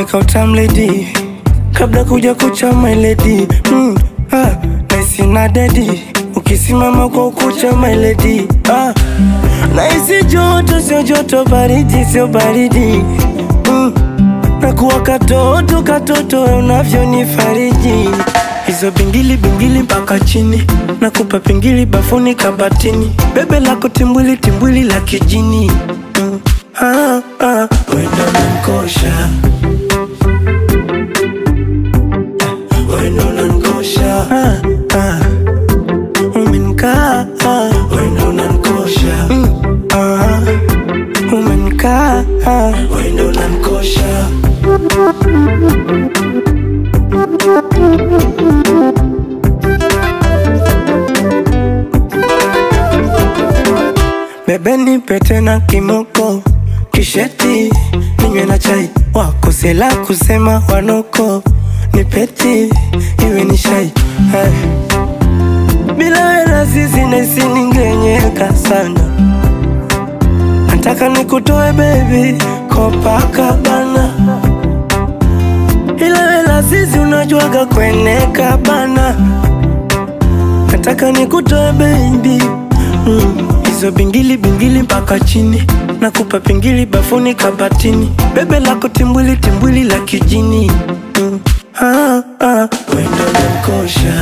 kautam lady kabla kuja kucha my lady mm, ah, naisi na dedi ukisimama kwa ukucha my lady ah, naisi joto sio joto baridi sio baridi mm, nakuwa katoto katoto unavyonifariji hizo bingili bingili mpaka chini nakupa pingili bafuni kabatini bebe lako timbwili timbwili la kijini mm. ah, ah. wendo nankosha wendo nankosha ah, ah. umenkaa ah. wendo nankosha mm. ah. umenkaa ah. wendo nankosha Bebe nipe tena kimoko kisheti ninywe na chai wakosela kusema wanoko nipeti iwe ni shai Hai. bila wena sisi naisi ningenyeka sana nataka nikutoe bebi Copacabana ila wela sisi unajuaga kweneka bana nataka nikutoe baby mm. hizo bingili bingili mpaka chini nakupa pingili bafuni kabatini bebe lako timbwili timbwili la kijini mm. ah, ah. wendo nankosha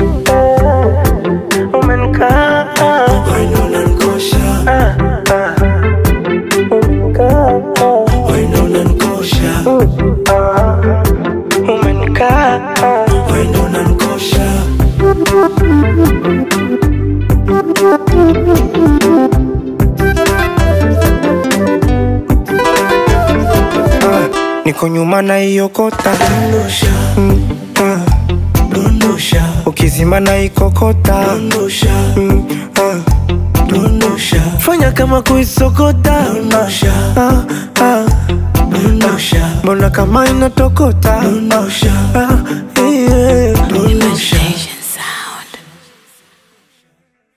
umenikaa wendo nankosha ah, ah. umenikaa wendo nankosha ah. umenikaa wendo nankosha Ah, niko nyuma na hiyo kota dondosha, mm, ah, dondosha, ukizima na ikokota dondosha, mm, ah, dondosha, fanya kama kuisokota dondosha, ah, ah, dondosha, mbona kama inatokota dondosha, ah, yeah, dondosha.